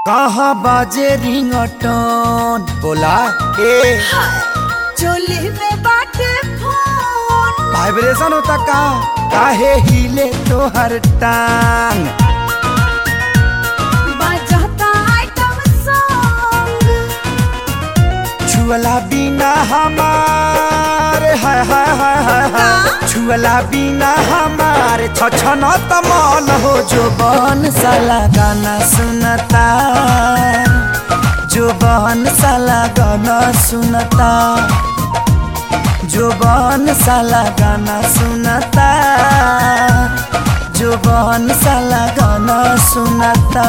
कहाँ बाजे रिंगटोन बोला ए चोली में बाटे फोन वाइब्रेशन होता का काहे हिले तोहर टांग बजाता आइटम सॉन्ग छुअला बिना हमार हाय हाय हाय हाय हाय छुअला बिना हमार छछन तमन हो जो बन साला गाना सुनता जो बन साला गाना सुनता जो बन साला गाना सुनता जो बन साला गाना सुनता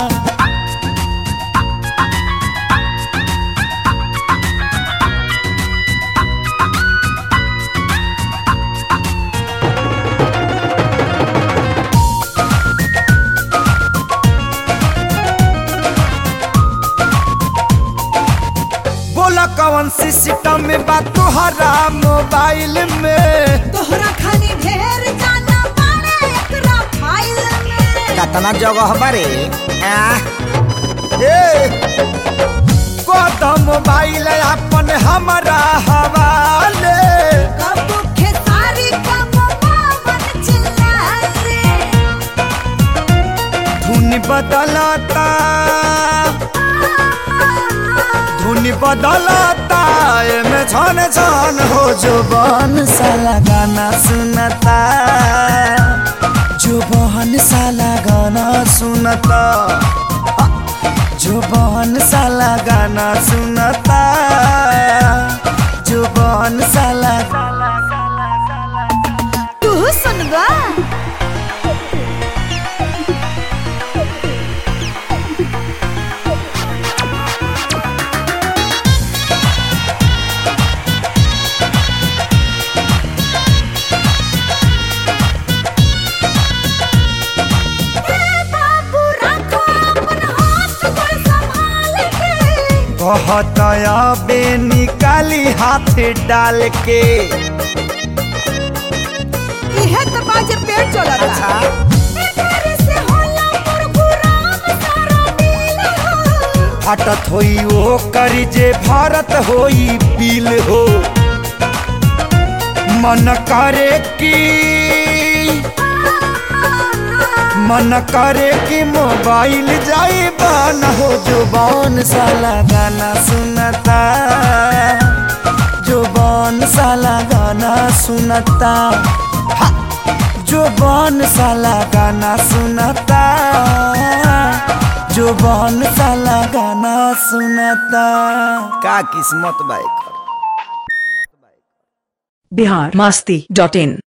बोला कौन सिस्टम में बात तुहरा मोबाइल में तोहरा खानी ढेर जाना पाड़े एकरा फाइल में कतना जगह बारे ए कदम मोबाइल अपन हमारा हवाले कब खेसारी कब बावन चिल्लाए धुन बदलता धुन बदलता एमे छन छन हो जो बन साला गाना सुनता जो बहन साला गाना सुनता जो बहन साला गाना सुनता जो बहन साला तू सुनबा बाबू रखो अपन हाथ पर संभाल के बहुत बे निकाली हाथ डाल के इहे त बाजे पेड़ चलता अच्छा। एकर से होला प्रोग्राम सारा दिन हो हटत होई ओ करी जे भारत होई पील हो मन करे की मन करे कि मोबाइल जाई बन हो जुबान साला गाना सुनता जुबान साला गाना सुनता हा! जुबान साला गाना सुनता जुबान साला गाना सुनता का किस्मत बाइक बिहार मस्ती डॉट इन